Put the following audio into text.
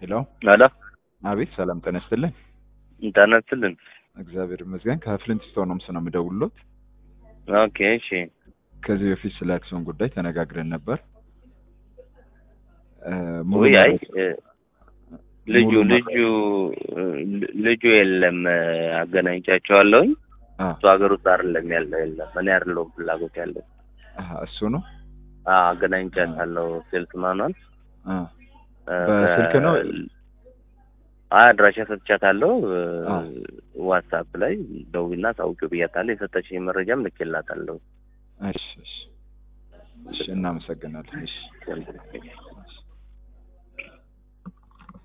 ሄሎ አሎ አቤት፣ ሰላም ጤና ይስጥልኝ። እንታነትልን እግዚአብሔር ይመስገን። ከፍሊንት ስቶን ነው ነው የምደውልሎት። ኦኬ እሺ ከዚህ በፊት ስለ አክሲዮን ጉዳይ ተነጋግረን ነበር። እ፣ ሙሉ ውይ አይ መረጃ- እ፣ ልጁ ሙሉ መረጃ- ልጁ እ፣ ልጁ የለም እ፣ አገናኝቻቸዋለሁኝ አ፣ እሱ ሀገር ውስጥ አይደለም ያለው የለም እኔ አይደለሁም ፍላጎት ያለው አሀ፣ እሱ ነው። አዎ አገናኝቻታለሁ ሴልስ ማኗል አ፣ በስልክ ነው? አይ አድራሻ ሰጥቻታለሁ እ፣ አ። ዋትሳፕ ላይ ደውልና ታውቂው ብያታለሁ የሰጠችኝ መረጃም ልኬላታለሁ እሺ፣ እሺ፣ እሺ፣ እናመሰግናለን። እሺ